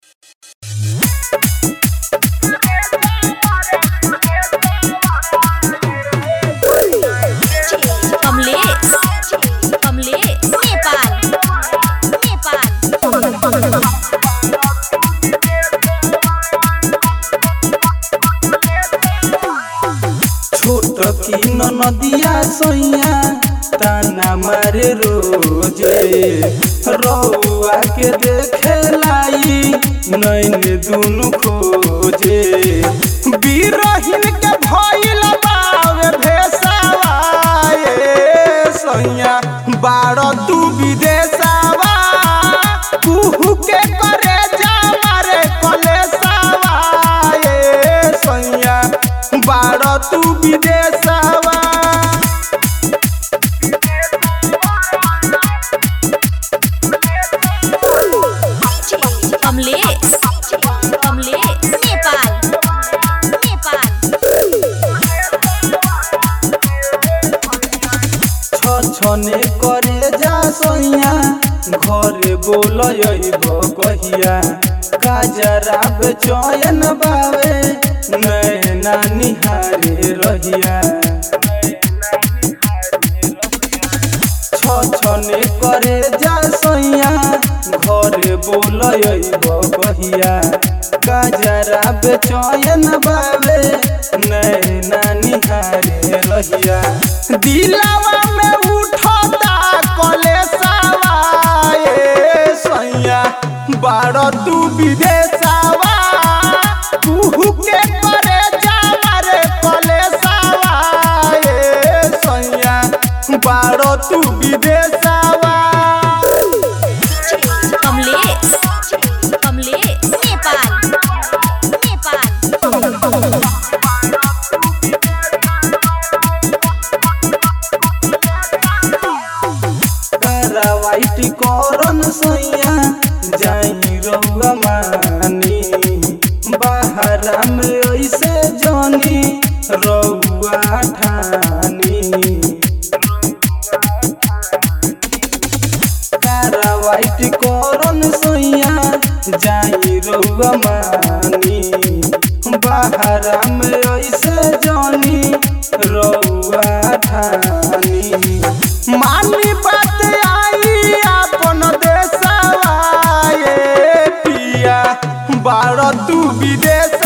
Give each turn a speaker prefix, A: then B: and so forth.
A: कमलेश कमलेश नेपाल नेपाल
B: छोट की नदिया सैया ताना मारे रोजे रउआ के देखे लाई नैन दुनु खोजे बीरहिन के भइल बावे भेसावा ए सैया बाड़ तू विदेशावा कुहू के करे जा मारे कलेसावा ए सैया बाड़ तू विदेशावा
A: कमलेश कमलेश नेपाल नेपाल
B: छने करे जा सैया घरे बोलब कहिया काजरा बेचैन बावे नैना निहारे रहिया छने करे जा सैया घरे बोलब कहिया काजरा बेचैन बावे नैना निहारे रहिया दिलावा में उठता कलेसावा ए सैया बाड़ तू विदेशावा कुहू के करे जा रे कलेसावा ए सैया बाड़ तू विदेशावा
A: कमलेश कमलेश नेपाल नेपाल
B: वाइट करन सैया जाई रउआ मानी बाहरा में ऐसे जानी रउआ ठानी कारा वाइट करन सैया जाई रउआ मानी बाहरा में ऐसे जानी रउआ ठानी मानी बात आई अपन देशवा ए पिया बाड़ तू विदेश